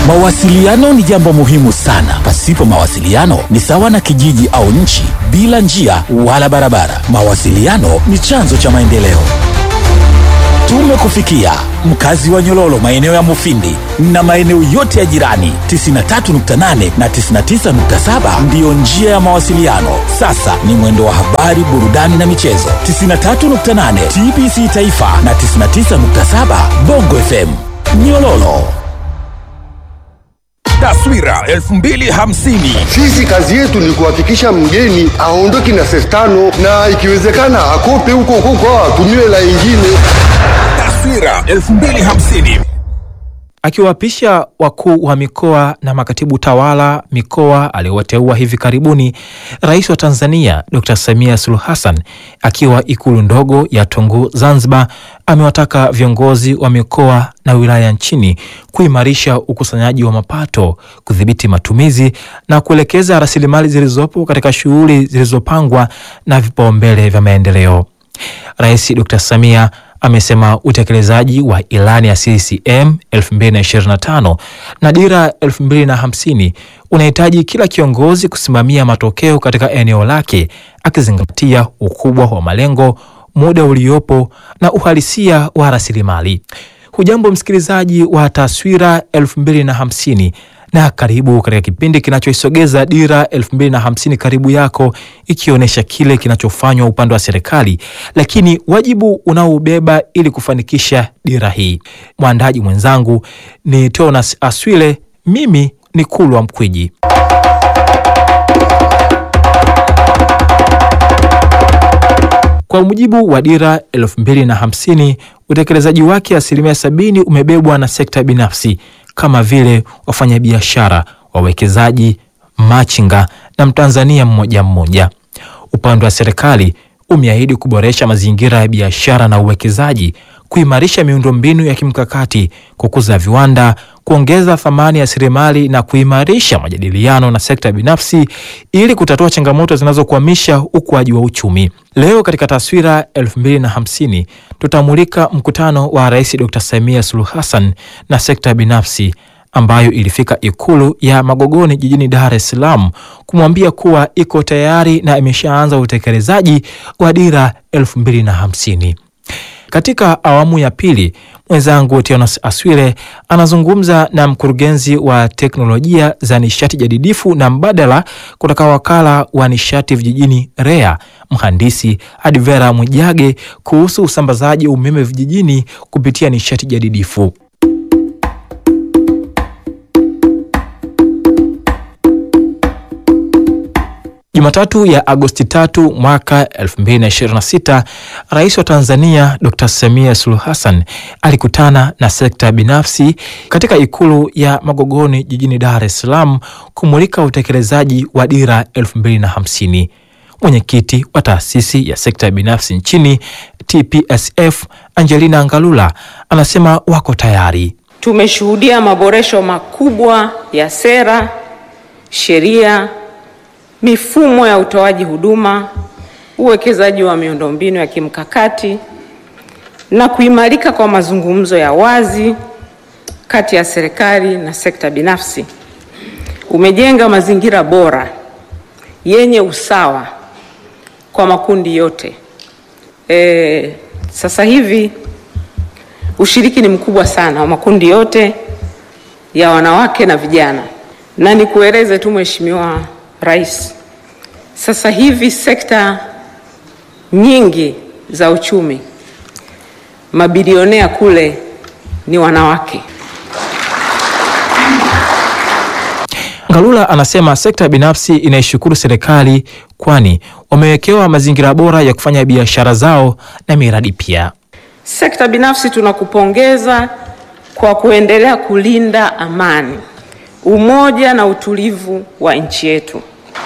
Mawasiliano ni jambo muhimu sana. Pasipo mawasiliano ni sawa na kijiji au nchi bila njia wala barabara. Mawasiliano ni chanzo cha maendeleo. Tumekufikia mkazi wa Nyololo, maeneo ya Mufindi na maeneo yote ya jirani. 93.8 na 99.7 ndiyo njia ya mawasiliano. Sasa ni mwendo wa habari, burudani na michezo. 93.8 TBC Taifa na 99.7 Bongo FM Nyololo. Taswira 2050 Sisi kazi yetu ni kuhakikisha mgeni aondoki na senti tano na ikiwezekana akope huko huko atumie la ingine. Taswira 2050 Akiwaapisha wakuu wa mikoa na makatibu tawala mikoa aliowateua hivi karibuni, Rais wa Tanzania Dr. Samia Suluhu Hassan akiwa ikulu ndogo ya Tunguu Zanzibar, amewataka viongozi wa mikoa na wilaya nchini kuimarisha ukusanyaji wa mapato, kudhibiti matumizi na kuelekeza rasilimali zilizopo katika shughuli zilizopangwa na vipaumbele vya maendeleo. Rais Dr. Samia amesema utekelezaji wa ilani ya CCM 2025 na dira 2050 unahitaji kila kiongozi kusimamia matokeo katika eneo lake akizingatia ukubwa wa malengo, muda uliopo na uhalisia wa rasilimali. Hujambo msikilizaji wa Taswira 2050 na karibu katika kipindi kinachoisogeza dira 2050 karibu yako, ikionyesha kile kinachofanywa upande wa serikali, lakini wajibu unaoubeba ili kufanikisha dira hii. Mwandaji mwenzangu ni Tonas Aswile, mimi ni Kulwa Mkwiji. Kwa mujibu wa dira 2050 utekelezaji wake asilimia sabini umebebwa na sekta binafsi kama vile wafanyabiashara, wawekezaji, machinga na Mtanzania mmoja mmoja. Upande wa serikali umeahidi kuboresha mazingira ya biashara na uwekezaji, kuimarisha miundombinu ya kimkakati, kukuza viwanda, kuongeza thamani ya rasilimali na kuimarisha majadiliano na sekta binafsi ili kutatua changamoto zinazokwamisha ukuaji wa uchumi. Leo katika Taswira 2050 tutamulika mkutano wa Rais Dr. Samia Suluhu Hassan na sekta binafsi ambayo ilifika Ikulu ya Magogoni jijini Dar es Salaam kumwambia kuwa iko tayari na imeshaanza utekelezaji wa dira 2050. Katika awamu ya pili, mwenzangu Tionas Aswile anazungumza na mkurugenzi wa teknolojia za nishati jadidifu na mbadala kutoka wakala wa nishati vijijini REA, mhandisi Advera Mwijage kuhusu usambazaji umeme vijijini kupitia nishati jadidifu. Jumatatu ya Agosti tatu mwaka 2026, Rais wa Tanzania Dr. Samia Suluhu Hassan alikutana na sekta binafsi katika Ikulu ya Magogoni jijini Dar es Salaam kumulika utekelezaji wa dira 2050. Mwenyekiti wa taasisi ya sekta binafsi nchini TPSF Angelina Ngalula anasema wako tayari. Tumeshuhudia maboresho makubwa ya sera, sheria mifumo ya utoaji huduma, uwekezaji wa miundombinu ya kimkakati na kuimarika kwa mazungumzo ya wazi kati ya serikali na sekta binafsi umejenga mazingira bora yenye usawa kwa makundi yote. E, sasa hivi ushiriki ni mkubwa sana wa makundi yote ya wanawake na vijana, na nikueleze tu Mheshimiwa Rais, sasa hivi sekta nyingi za uchumi mabilionea kule ni wanawake. Ngalula anasema sekta binafsi inaishukuru serikali kwani wamewekewa mazingira bora ya kufanya biashara zao na miradi pia. Sekta binafsi tunakupongeza kwa kuendelea kulinda amani, umoja na utulivu wa nchi yetu.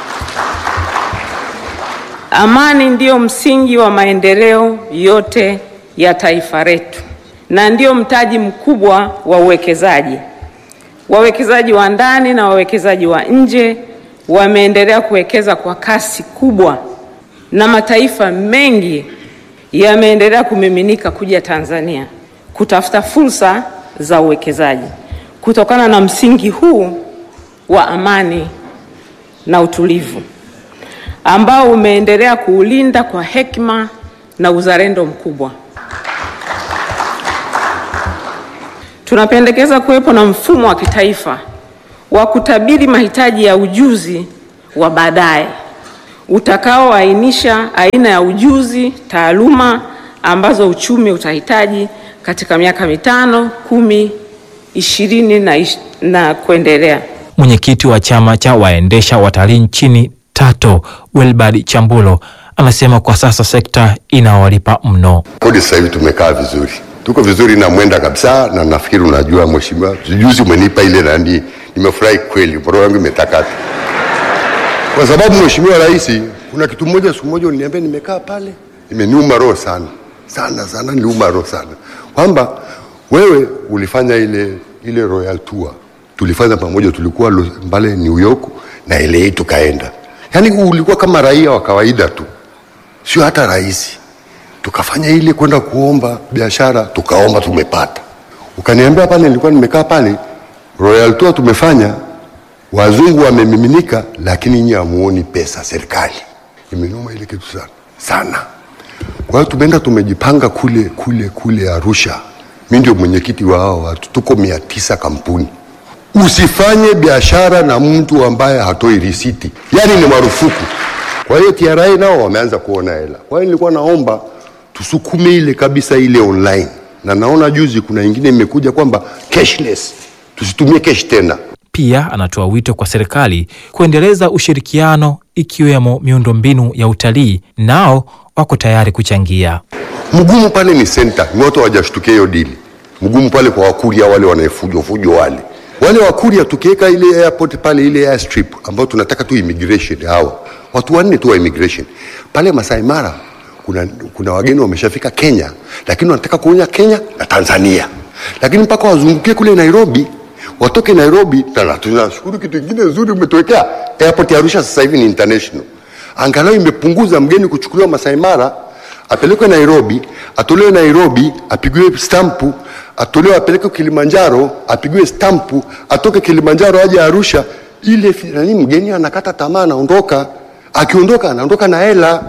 Amani ndiyo msingi wa maendeleo yote ya taifa letu na ndiyo mtaji mkubwa wa uwekezaji. Wawekezaji wa ndani na wawekezaji wa nje wameendelea kuwekeza kwa kasi kubwa na mataifa mengi yameendelea kumiminika kuja Tanzania kutafuta fursa za uwekezaji. kutokana na msingi huu wa amani na utulivu ambao umeendelea kuulinda kwa hekima na uzalendo mkubwa. Tunapendekeza kuwepo na mfumo wa kitaifa wa kutabiri mahitaji ya ujuzi wa baadaye utakaoainisha aina ya ujuzi, taaluma ambazo uchumi utahitaji katika miaka mitano, kumi, ishirini na, ish, na kuendelea. Mwenyekiti wa chama cha waendesha watalii nchini TATO Wilbard Chambulo anasema kwa sasa sekta inawalipa mno. Kodi sasa hivi tumekaa vizuri, tuko vizuri na mwenda kabisa, na nafikiri unajua mheshimiwa, juzi umenipa ile nani, nimefurahi kweli, roho yangu imetakata kwa sababu mheshimiwa rais, kuna kitu moja, siku moja uliniambia, nimekaa pale, imeniuma roho sana sana sana, niliuma roho sana kwamba wewe ulifanya ile ile royal tour tulifanya pamoja, tulikuwa mbale New York na LA tukaenda, yaani ulikuwa kama raia wa kawaida tu, sio hata rais. Tukafanya ile kwenda kuomba biashara, tukaomba, tumepata. Ukaniambia pale, nilikuwa nimekaa pale, royal tour tumefanya, wazungu wamemiminika, lakini nyinyi hamuoni pesa. Serikali imenuma ile kitu sana sana. Kwa hiyo tumeenda tumejipanga kule kule kule Arusha. Mi ndio mwenyekiti wa hao watu, tuko mia tisa kampuni. Usifanye biashara na mtu ambaye hatoi risiti, yaani ni marufuku. Kwa hiyo TRA nao wameanza kuona hela. Kwa hiyo nilikuwa naomba tusukume ile kabisa ile online, na naona juzi kuna ingine imekuja kwamba cashless, tusitumie cash tena. Pia anatoa wito kwa serikali kuendeleza ushirikiano ikiwemo miundombinu ya utalii, nao wako tayari kuchangia. Mgumu pale ni center, ni watu hawajashtukia hiyo dili. Mgumu pale kwa wakuria wale wanaefujo fujo wale wale wakuria, tukiweka ile airport pale ile airstrip ambayo tunataka tu immigration, hawa watu wanne tu wa immigration pale Masai Mara, kuna, kuna wageni wameshafika Kenya, lakini wanataka kuonya Kenya na Tanzania, lakini mpaka wazungukie kule Nairobi watoke Nairobi. Na tunashukuru kitu kingine nzuri umetuwekea airport ya Arusha, sasa hivi ni international, angalau imepunguza mgeni kuchukuliwa Masai Mara apelekwe Nairobi, atolewe Nairobi, apigiwe stampu, atolewe apelekwe Kilimanjaro, apigiwe stampu, atoke Kilimanjaro aje Arusha. Ile nani, mgeni anakata tamaa, anaondoka. Akiondoka anaondoka na hela.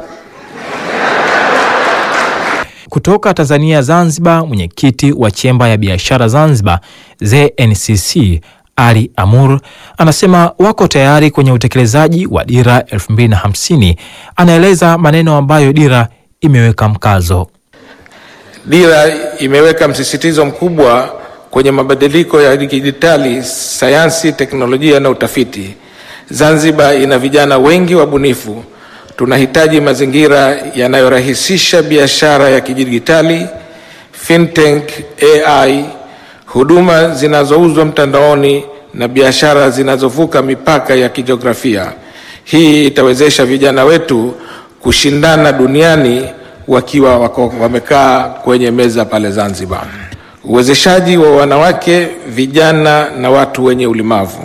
Kutoka Tanzania Zanzibar, mwenyekiti wa chemba ya biashara Zanzibar ZNCC Ali Amur anasema wako tayari kwenye utekelezaji wa dira 2050. Anaeleza maneno ambayo dira imeweka mkazo. Dira imeweka msisitizo mkubwa kwenye mabadiliko ya kidijitali, sayansi, teknolojia na utafiti. Zanzibar ina vijana wengi wabunifu. Tunahitaji mazingira yanayorahisisha biashara ya kidijitali, fintech, AI, huduma zinazouzwa mtandaoni na biashara zinazovuka mipaka ya kijiografia. Hii itawezesha vijana wetu kushindana duniani wakiwa wako wamekaa kwenye meza pale Zanzibar. Uwezeshaji wa wanawake, vijana na watu wenye ulemavu.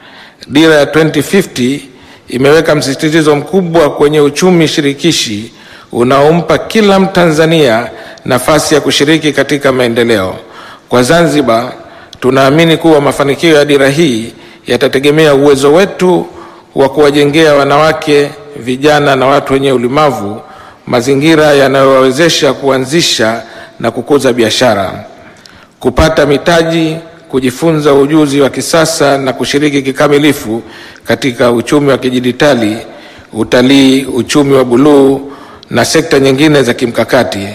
Dira ya 2050 imeweka msisitizo mkubwa kwenye uchumi shirikishi unaompa kila Mtanzania nafasi ya kushiriki katika maendeleo. Kwa Zanzibar, tunaamini kuwa mafanikio ya dira hii yatategemea uwezo wetu wa kuwajengea wanawake, vijana na watu wenye ulemavu mazingira yanayowawezesha kuanzisha na kukuza biashara, kupata mitaji, kujifunza ujuzi wa kisasa na kushiriki kikamilifu katika uchumi wa kidijitali, utalii, uchumi wa buluu na sekta nyingine za kimkakati.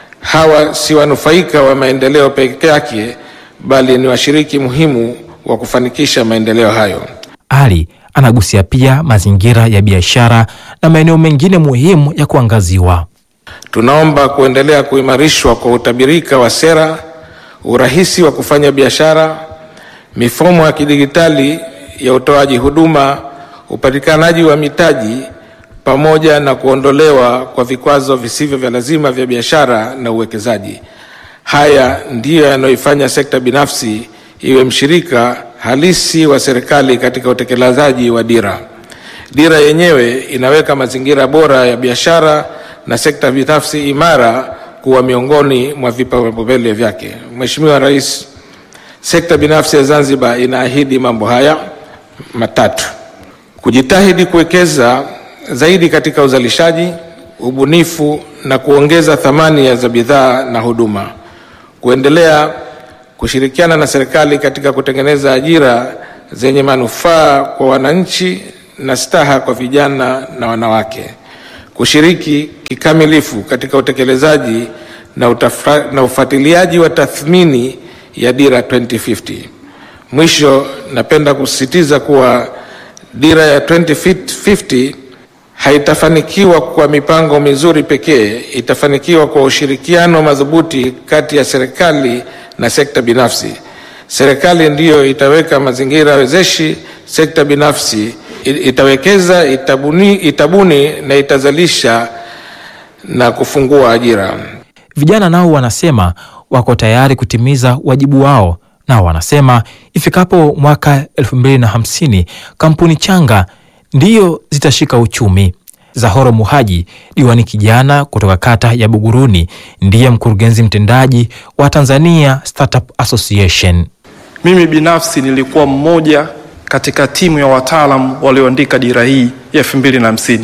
Hawa si wanufaika wa maendeleo peke yake, bali ni washiriki muhimu wa kufanikisha maendeleo hayo. Ali anagusia pia mazingira ya biashara na maeneo mengine muhimu ya kuangaziwa. Tunaomba kuendelea kuimarishwa kwa utabirika wa sera, urahisi wa kufanya biashara, mifumo ya kidijitali ya utoaji huduma, upatikanaji wa mitaji pamoja na kuondolewa kwa vikwazo visivyo vya lazima vya biashara na uwekezaji. Haya ndiyo yanayoifanya sekta binafsi iwe mshirika halisi wa serikali katika utekelezaji wa dira. Dira yenyewe inaweka mazingira bora ya biashara na sekta binafsi imara kuwa miongoni mwa vipaumbele vyake. Mheshimiwa Rais, Sekta binafsi ya Zanzibar inaahidi mambo haya matatu: kujitahidi kuwekeza zaidi katika uzalishaji, ubunifu na kuongeza thamani ya za bidhaa na huduma, kuendelea kushirikiana na serikali katika kutengeneza ajira zenye manufaa kwa wananchi na staha kwa vijana na wanawake, kushiriki kikamilifu katika utekelezaji na, utafa, na ufuatiliaji wa tathmini ya dira 2050. Mwisho, napenda kusisitiza kuwa dira ya 2050 haitafanikiwa kwa mipango mizuri pekee, itafanikiwa kwa ushirikiano madhubuti kati ya serikali na sekta binafsi. Serikali ndiyo itaweka mazingira wezeshi, sekta binafsi itawekeza, itabuni, itabuni na itazalisha na kufungua ajira. Vijana nao wanasema wako tayari kutimiza wajibu wao. Nao wanasema ifikapo mwaka 2050 kampuni changa ndiyo zitashika uchumi. Zahoro Muhaji, diwani kijana kutoka kata ya Buguruni, ndiye mkurugenzi mtendaji wa Tanzania Startup Association. Mimi binafsi nilikuwa mmoja katika timu ya wataalam walioandika dira hii ya 2050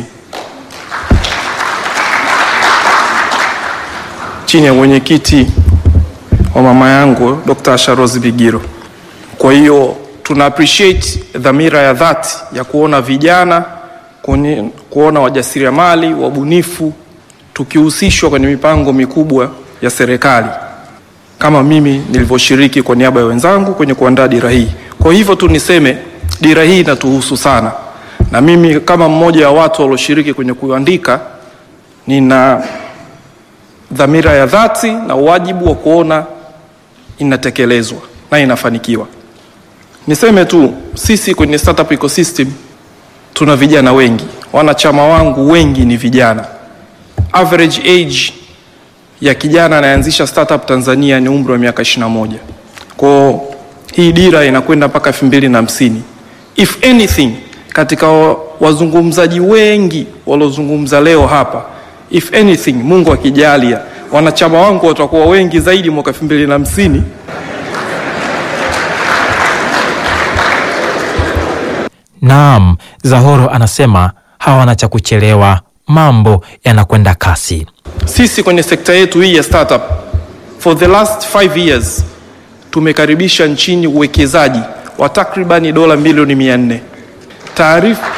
chini ya mwenyekiti wa mama yangu Dr. Asha Rose Bigiro. Kwa hiyo tuna appreciate dhamira ya dhati ya kuona vijana kwenye, kuona wajasiriamali wabunifu tukihusishwa kwenye mipango mikubwa ya serikali kama mimi nilivyoshiriki kwa niaba ya wenzangu kwenye kuandaa dira hii. Kwa hivyo tu niseme dira hii inatuhusu sana, na mimi kama mmoja wa watu walioshiriki kwenye kuandika, nina dhamira ya dhati na wajibu wa kuona inatekelezwa na inafanikiwa. Niseme tu sisi kwenye startup ecosystem tuna vijana wengi, wanachama wangu wengi ni vijana. Average age ya kijana anayeanzisha startup Tanzania ni umri wa miaka 21. Kwa hii dira inakwenda mpaka 2050. If anything, katika wazungumzaji wengi waliozungumza leo hapa, if anything, Mungu akijalia, wanachama wangu watakuwa wengi zaidi mwaka 2050. Naam, Zahoro anasema hawana cha kuchelewa, mambo yanakwenda kasi. Sisi kwenye sekta yetu hii ya startup for the last five years tumekaribisha nchini uwekezaji wa takribani dola milioni mia nne. Taarifa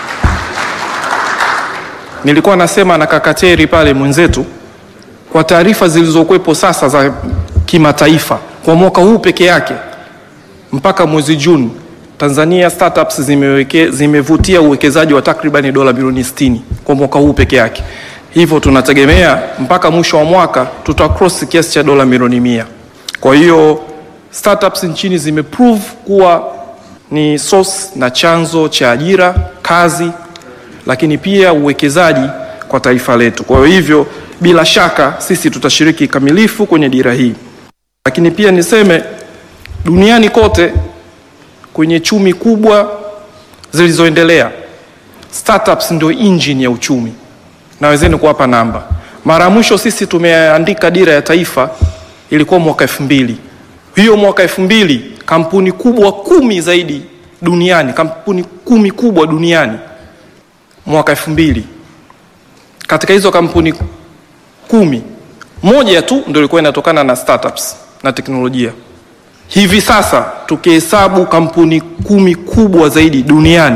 nilikuwa nasema na Kakateri pale mwenzetu, kwa taarifa zilizokuwepo sasa za kimataifa kwa mwaka huu peke yake mpaka mwezi Juni Tanzania startups zimeweke, zimevutia uwekezaji wa takribani dola bilioni 60 kwa mwaka huu peke yake. Hivyo tunategemea mpaka mwisho wa mwaka tuta cross kiasi cha dola milioni mia. Kwa hiyo startups nchini zimeprove kuwa ni source na chanzo cha ajira, kazi, lakini pia uwekezaji kwa taifa letu. Kwa hivyo bila shaka sisi tutashiriki kamilifu kwenye dira hii, lakini pia niseme duniani kote kwenye chumi kubwa zilizoendelea startups ndio engine ya uchumi. Nawezeni kuwapa namba. Mara ya mwisho sisi tumeandika dira ya taifa ilikuwa mwaka elfu mbili. Hiyo mwaka elfu mbili kampuni kubwa kumi zaidi duniani, kampuni kumi kubwa duniani mwaka elfu mbili. Katika hizo kampuni kumi, moja tu ndio ilikuwa inatokana na startups na teknolojia. Hivi sasa tukihesabu kampuni kumi kubwa zaidi duniani,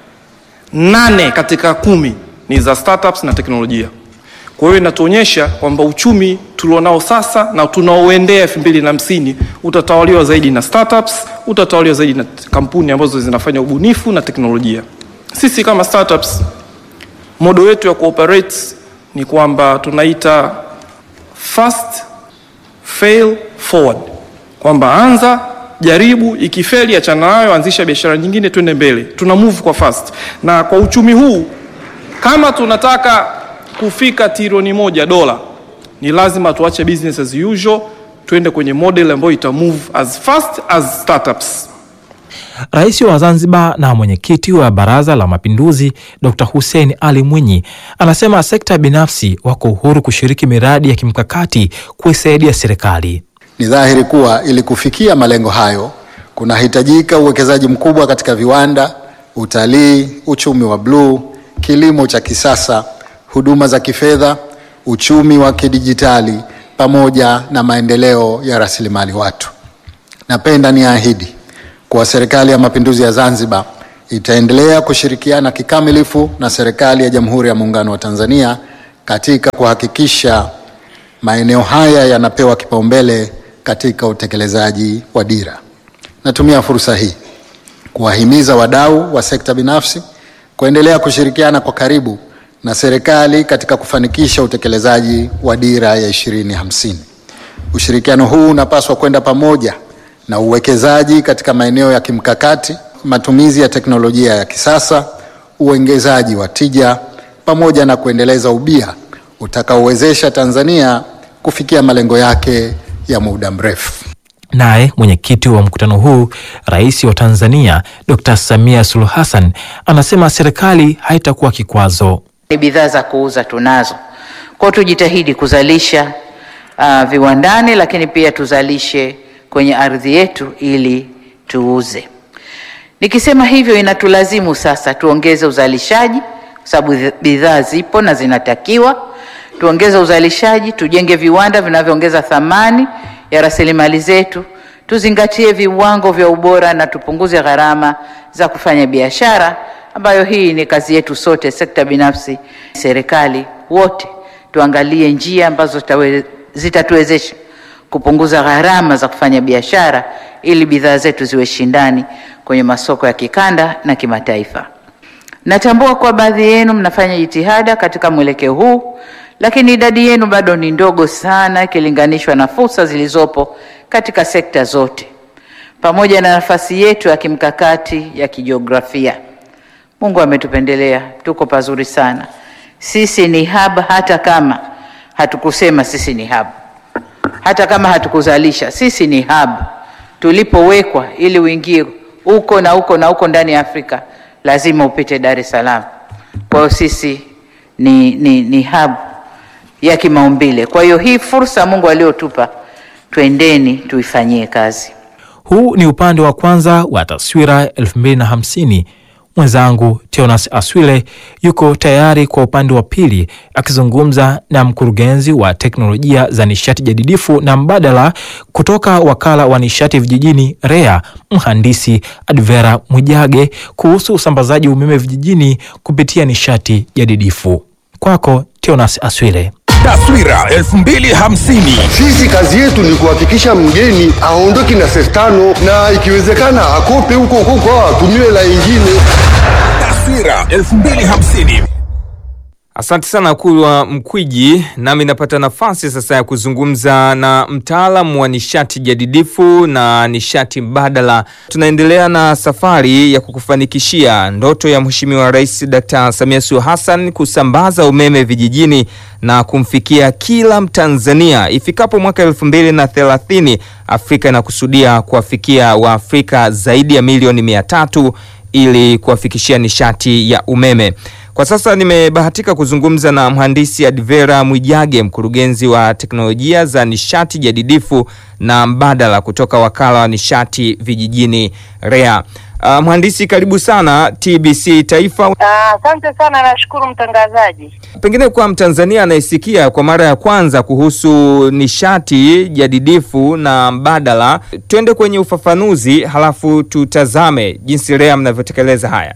nane katika kumi ni za startups na teknolojia. Kwa hiyo inatuonyesha kwamba uchumi tulionao sasa na tunaoendea elfu mbili na hamsini utatawaliwa zaidi na startups, utatawaliwa zaidi na kampuni ambazo zinafanya ubunifu na teknolojia. Sisi kama startups, modo yetu ya cooperate ni kwamba tunaita fast fail forward kwamba anza, jaribu, ikifeli achana nayo, anzisha biashara nyingine, twende mbele. Tuna move kwa fast, na kwa uchumi huu kama tunataka kufika trilioni moja dola, ni lazima tuache business as usual, twende kwenye model ambayo ita move as fast as startups. Rais wa Zanzibar na mwenyekiti wa Baraza la Mapinduzi Dr. Hussein Ali Mwinyi anasema sekta binafsi wako uhuru kushiriki miradi ya kimkakati kuisaidia serikali. Ni dhahiri kuwa ili kufikia malengo hayo kunahitajika uwekezaji mkubwa katika viwanda, utalii, uchumi wa bluu, kilimo cha kisasa, huduma za kifedha, uchumi wa kidijitali pamoja na maendeleo ya rasilimali watu. Napenda niahidi kuwa Serikali ya Mapinduzi ya Zanzibar itaendelea kushirikiana kikamilifu na serikali ya Jamhuri ya Muungano wa Tanzania katika kuhakikisha maeneo haya yanapewa kipaumbele katika utekelezaji wa dira. Natumia fursa hii kuwahimiza wadau wa sekta binafsi kuendelea kushirikiana kwa karibu na serikali katika kufanikisha utekelezaji wa dira ya 2050. Ushirikiano huu unapaswa kwenda pamoja na uwekezaji katika maeneo ya kimkakati, matumizi ya teknolojia ya kisasa, uongezaji wa tija pamoja na kuendeleza ubia utakaowezesha Tanzania kufikia malengo yake ya muda mrefu. Naye mwenyekiti wa mkutano huu, Rais wa Tanzania Dr. Samia Suluhu Hassan anasema serikali haitakuwa kikwazo. Ni bidhaa za kuuza tunazo, kwa hiyo tujitahidi kuzalisha uh, viwandani, lakini pia tuzalishe kwenye ardhi yetu ili tuuze. Nikisema hivyo, inatulazimu sasa tuongeze uzalishaji, kwa sababu bidhaa zipo na zinatakiwa tuongeze uzalishaji, tujenge viwanda vinavyoongeza thamani ya rasilimali zetu, tuzingatie viwango vya ubora na tupunguze gharama za kufanya biashara, ambayo hii ni kazi yetu sote, sekta binafsi, serikali, wote tuangalie njia ambazo zitatuwezesha kupunguza gharama za kufanya biashara ili bidhaa zetu ziwe shindani kwenye masoko ya kikanda na kimataifa. Natambua kuwa baadhi yenu mnafanya jitihada katika mwelekeo huu, lakini idadi yenu bado ni ndogo sana ikilinganishwa na fursa zilizopo katika sekta zote, pamoja na nafasi yetu ya kimkakati ya kijiografia. Mungu ametupendelea, tuko pazuri sana. Sisi ni hub, hata kama hatukusema sisi ni hub, hata kama hatukuzalisha, sisi ni hub tulipowekwa, ili uingie huko na huko na huko ndani ya Afrika lazima upite Dar es Salaam. Kwa hiyo sisi ni, ni, ni hub ya kimaumbile. Kwa hiyo hii fursa Mungu aliyotupa, twendeni tuifanyie kazi. Huu ni upande wa kwanza wa taswira 2050. Mwenzangu Teonas Aswile yuko tayari kwa upande wa pili akizungumza na mkurugenzi wa teknolojia za nishati jadidifu na mbadala kutoka wakala wa nishati vijijini REA, mhandisi Advera Mwijage kuhusu usambazaji umeme vijijini kupitia nishati jadidifu. Kwako Teonas Aswile. Taswira 2050. Sisi kazi yetu ni kuhakikisha mgeni aondoki na senti tano na ikiwezekana akope huko huko atumie la ingine. Taswira 2050. Asante sana Kulwa Mkwiji. Nami napata nafasi sasa ya kuzungumza na mtaalamu wa nishati jadidifu na nishati mbadala. Tunaendelea na safari ya kukufanikishia ndoto ya Mheshimiwa Rais Dkt. Samia Suluhu Hassan kusambaza umeme vijijini na kumfikia kila Mtanzania ifikapo mwaka elfu mbili na thelathini. Afrika inakusudia kuwafikia Waafrika zaidi ya milioni mia tatu ili kuwafikishia nishati ya umeme. Kwa sasa nimebahatika kuzungumza na mhandisi Advera Mwijage, mkurugenzi wa teknolojia za nishati jadidifu na mbadala kutoka wakala wa nishati vijijini REA. Uh, mhandisi karibu sana TBC Taifa. Asante uh, sana nashukuru mtangazaji. Pengine kwa Mtanzania anayesikia kwa mara ya kwanza kuhusu nishati jadidifu na mbadala, twende kwenye ufafanuzi halafu tutazame jinsi REA mnavyotekeleza haya.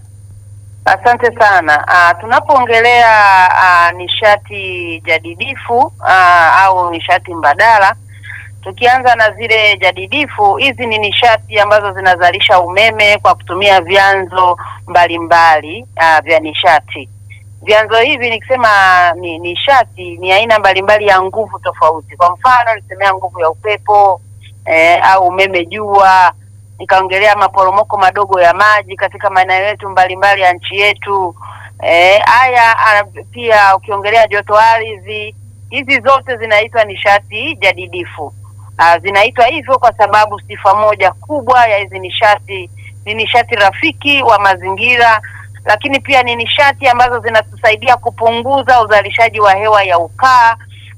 Asante sana. Uh, tunapoongelea uh, nishati jadidifu uh, au nishati mbadala, tukianza na zile jadidifu, hizi ni nishati ambazo zinazalisha umeme kwa kutumia vyanzo mbalimbali uh, vya nishati. Vyanzo hivi nikisema ni nishati ni aina mbalimbali ya nguvu tofauti. Kwa mfano nisemea nguvu ya upepo eh, au umeme jua nikaongelea maporomoko madogo ya maji katika maeneo yetu mbalimbali ya nchi yetu. Haya e, pia ukiongelea joto ardhi, hizi zote zinaitwa nishati jadidifu. A, zinaitwa hivyo kwa sababu sifa moja kubwa ya hizi nishati ni nishati rafiki wa mazingira, lakini pia ni nishati ambazo zinatusaidia kupunguza uzalishaji wa hewa ya ukaa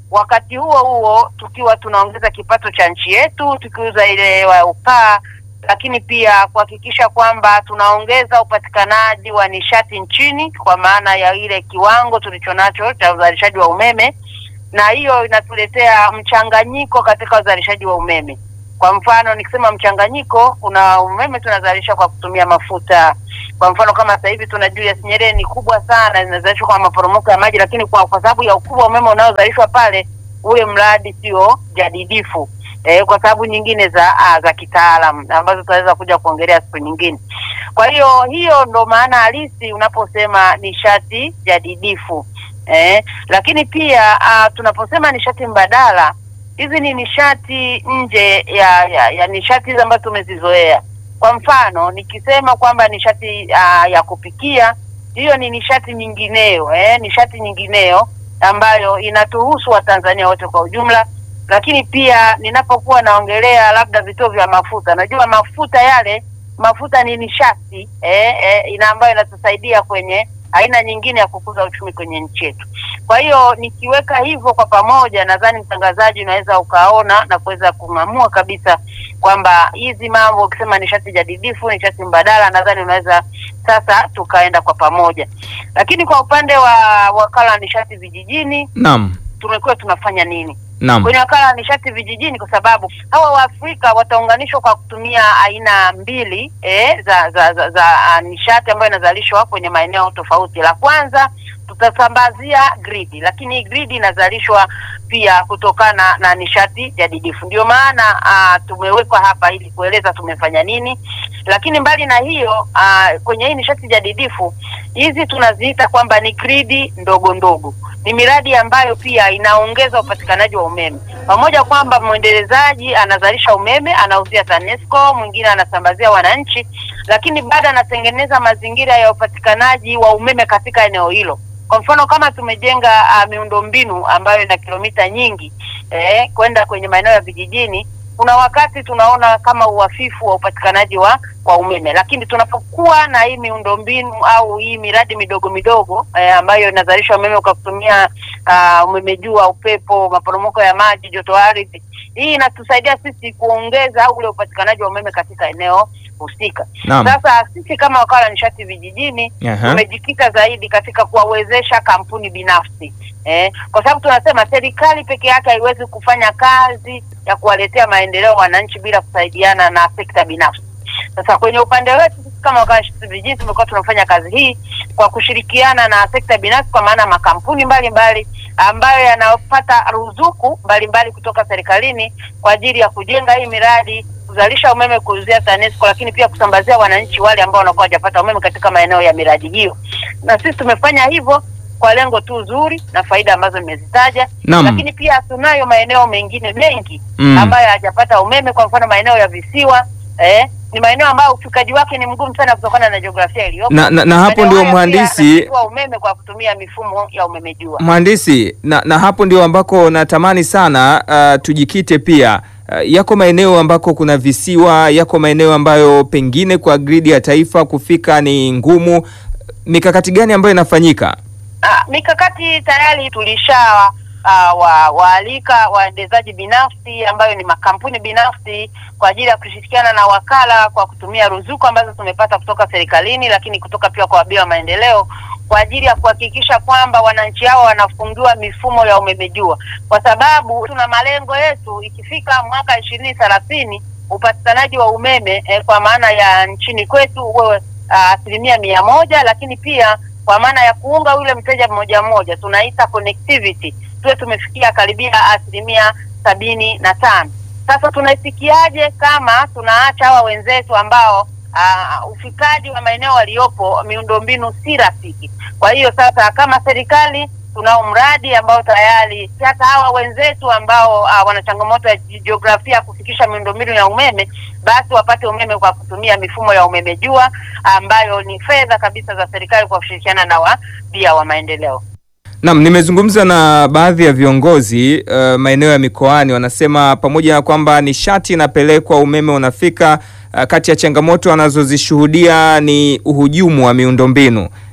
wakati huo huo tukiwa tunaongeza kipato cha nchi yetu tukiuza ile wa ukaa, lakini pia kuhakikisha kwamba tunaongeza upatikanaji wa nishati nchini kwa maana ya ile kiwango tulichonacho cha uzalishaji wa umeme, na hiyo inatuletea mchanganyiko katika uzalishaji wa umeme. Kwa mfano nikisema mchanganyiko, kuna umeme tunazalisha kwa kutumia mafuta. Kwa mfano kama sasa hivi tuna Julius Nyerere ni kubwa sana, zinazalishwa kwa maporomoko ya maji, lakini kwa, kwa sababu ya ukubwa wa umeme unaozalishwa pale, ule mradi sio jadidifu eh, kwa sababu nyingine za ah, za kitaalam ambazo tutaweza kuja kuongelea siku nyingine. Kwa hiyo hiyo ndo maana halisi unaposema nishati jadidifu eh, lakini pia ah, tunaposema nishati mbadala hizi ni nishati nje ya, ya, ya nishati hizi ambazo tumezizoea. Kwa mfano nikisema kwamba nishati uh, ya kupikia, hiyo ni nishati nyingineyo eh, nishati nyingineyo ambayo inatuhusu Watanzania wote kwa ujumla. Lakini pia ninapokuwa naongelea labda vituo vya mafuta, najua mafuta yale mafuta ni nishati eh, eh, ina ambayo inatusaidia kwenye aina nyingine ya kukuza uchumi kwenye nchi yetu. Kwa hiyo nikiweka hivyo kwa pamoja, nadhani mtangazaji unaweza ukaona na kuweza kung'amua kabisa kwamba hizi mambo ukisema nishati jadidifu, nishati mbadala, nadhani unaweza sasa tukaenda kwa pamoja. Lakini kwa upande wa wakala wa nishati vijijini, Naam. tumekuwa tunafanya nini? Naam. kwenye wakala wa nishati vijijini, kwa sababu hawa Waafrika wataunganishwa kwa kutumia aina mbili eh, za za, za, za uh, nishati ambayo inazalishwa kwenye maeneo tofauti. La kwanza tutasambazia gridi, lakini hii gridi inazalishwa pia kutokana na nishati jadidifu. Ndio maana uh, tumewekwa hapa ili kueleza tumefanya nini, lakini mbali na hiyo uh, kwenye hii nishati jadidifu hizi tunaziita kwamba ni gridi ndogo ndogo ni miradi ambayo pia inaongeza upatikanaji wa umeme, pamoja kwamba mwendelezaji anazalisha umeme anauzia TANESCO, mwingine anasambazia wananchi, lakini bado anatengeneza mazingira ya upatikanaji wa umeme katika eneo hilo. Kwa mfano kama tumejenga uh, miundombinu ambayo ina kilomita nyingi eh, kwenda kwenye maeneo ya vijijini, kuna wakati tunaona kama uhafifu wa upatikanaji wa wa umeme, lakini tunapokuwa na hii miundombinu au hii miradi midogo midogo eh, ambayo inazalisha umeme kwa kutumia uh, umeme jua, upepo, maporomoko ya maji, joto ardhi, hii inatusaidia sisi kuongeza ule upatikanaji wa umeme katika eneo husika. Naam. Sasa sisi kama wakala wa nishati vijijini Aha. tumejikita zaidi katika kuwawezesha kampuni binafsi eh, kwa sababu tunasema serikali peke yake haiwezi kufanya kazi ya kuwaletea maendeleo wananchi bila kusaidiana na sekta binafsi. Sasa kwenye upande wetu sisi kama wakala wa nishati vijijini tumekuwa tunafanya kazi hii kwa kushirikiana na sekta binafsi, kwa maana makampuni mbalimbali ambayo yanapata ruzuku mbalimbali kutoka serikalini kwa ajili ya kujenga hii miradi kuzalisha umeme kuuzia TANESCO, lakini pia kusambazia wananchi wale ambao wanakuwa hawajapata umeme katika maeneo ya miradi hiyo. Na sisi tumefanya hivyo kwa lengo tu zuri na faida ambazo nimezitaja, Naam. lakini pia tunayo maeneo mengine mengi Mm. ambayo hayajapata umeme. Kwa mfano maeneo ya visiwa eh, ni maeneo ambayo ufikaji wake ni mgumu sana kutokana na jiografia iliyopo. Na- na- na hapo Maeneo ndio haya pia mhandisi- yanachukua umeme kwa kutumia mifumo ya umeme jua. Mhandisi, na, na hapo ndio ambako natamani sana uh, tujikite pia. Uh, yako maeneo ambako kuna visiwa, yako maeneo ambayo pengine kwa gridi ya taifa kufika ni ngumu. Mikakati gani ambayo inafanyika? Ah, mikakati tayari tulisha uh, wa, waalika waendezaji binafsi ambayo ni makampuni binafsi kwa ajili ya kushirikiana na wakala kwa kutumia ruzuku ambazo tumepata kutoka serikalini, lakini kutoka pia kwa wabia wa maendeleo kwa ajili ya kuhakikisha kwamba wananchi hao wanafungiwa mifumo ya umeme jua, kwa sababu tuna malengo yetu ikifika mwaka ishirini thelathini upatikanaji wa umeme eh, kwa maana ya nchini kwetu uwe ah, asilimia mia moja, lakini pia kwa maana ya kuunga yule mteja mmoja mmoja tunaita connectivity tuwe tumefikia karibia asilimia sabini na tano. Sasa tunaifikiaje kama tunaacha hawa wenzetu ambao uh, ufikaji wa maeneo waliopo miundombinu si rafiki. Kwa hiyo sasa kama serikali tunao mradi ambao tayari hata hawa wenzetu ambao uh, wana changamoto ya jiografia kufikisha miundombinu ya umeme basi wapate umeme kwa kutumia mifumo ya umeme jua ambayo ni fedha kabisa za serikali kwa kushirikiana na wabia wa maendeleo. Naam, nimezungumza na baadhi ya viongozi uh, maeneo ya mikoani wanasema pamoja na kwamba nishati inapelekwa, umeme unafika, uh, kati ya changamoto wanazozishuhudia ni uhujumu wa miundombinu.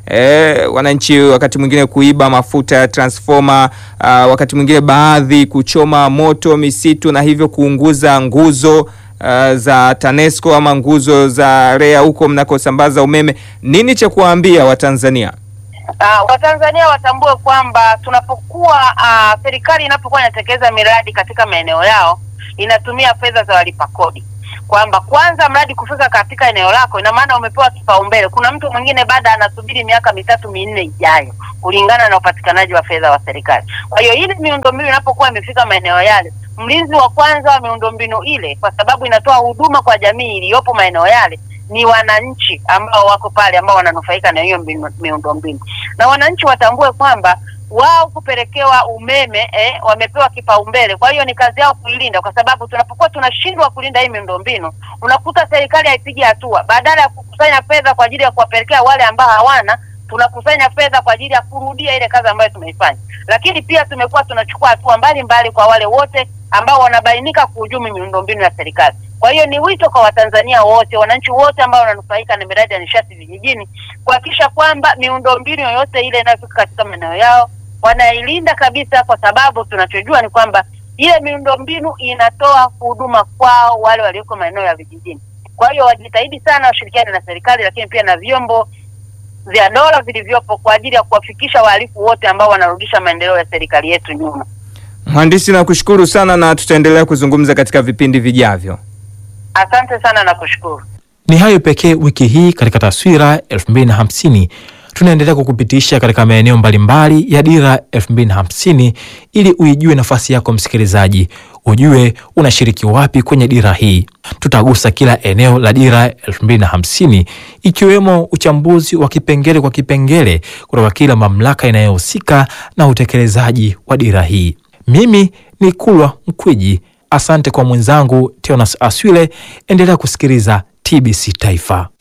E, wananchi wakati mwingine kuiba mafuta ya transformer, uh, wakati mwingine baadhi kuchoma moto misitu na hivyo kuunguza nguzo uh, za TANESCO ama nguzo za REA huko mnakosambaza umeme. Nini cha kuwaambia Watanzania? Uh, Watanzania watambue kwamba tunapokuwa uh, serikali inapokuwa inatekeleza miradi katika maeneo yao inatumia fedha za walipa kodi, kwamba kwanza mradi kufika katika eneo lako, ina maana umepewa kipaumbele. Kuna mtu mwingine baada anasubiri miaka mitatu minne ijayo, kulingana na upatikanaji wa fedha wa serikali. Kwa hiyo ili miundombinu inapokuwa imefika maeneo yale, mlinzi wa kwanza wa miundombinu ile, kwa sababu inatoa huduma kwa jamii iliyopo maeneo yale ni wananchi ambao wako pale ambao wananufaika na hiyo mbinu- miundombinu, na wananchi watambue kwamba wao kupelekewa umeme eh, wamepewa kipaumbele. Kwa hiyo ni kazi yao kuilinda, kwa sababu tunapokuwa tunashindwa kulinda hii miundombinu, unakuta serikali haipigi hatua. Badala ya kukusanya fedha kwa ajili ya kuwapelekea wale ambao hawana, tunakusanya fedha kwa ajili ya kurudia ile kazi ambayo tumeifanya. Lakini pia tumekuwa tunachukua hatua mbalimbali kwa wale wote ambao wanabainika kuhujumi miundombinu ya serikali. Kwa hiyo ni wito kwa Watanzania wote, wananchi wote ambao wananufaika na miradi ya nishati vijijini kuhakikisha kwamba miundombinu yoyote ile inayofika katika maeneo yao wanailinda kabisa, kwa sababu tunachojua ni kwamba ile miundombinu inatoa huduma kwao wale walioko maeneo ya vijijini. Kwa hiyo wajitahidi sana, washirikiane na serikali, lakini pia na vyombo vya dola vilivyopo kwa ajili ya kuwafikisha wahalifu wote ambao wanarudisha maendeleo ya serikali yetu nyuma. Mhandisi, nakushukuru sana na tutaendelea kuzungumza katika vipindi vijavyo. Asante sana na kushukuru. Ni hayo pekee wiki hii katika Taswira 2050. Tunaendelea kukupitisha katika maeneo mbalimbali ya Dira 2050 ili uijue nafasi yako msikilizaji, ujue unashiriki wapi kwenye dira hii. Tutagusa kila eneo la Dira 2050 ikiwemo uchambuzi wa kipengele kwa kipengele kutoka kila mamlaka inayohusika na utekelezaji wa dira hii. Mimi ni Kulwa Mkwiji. Asante kwa mwenzangu Teonas Aswile. Endelea kusikiliza TBC Taifa.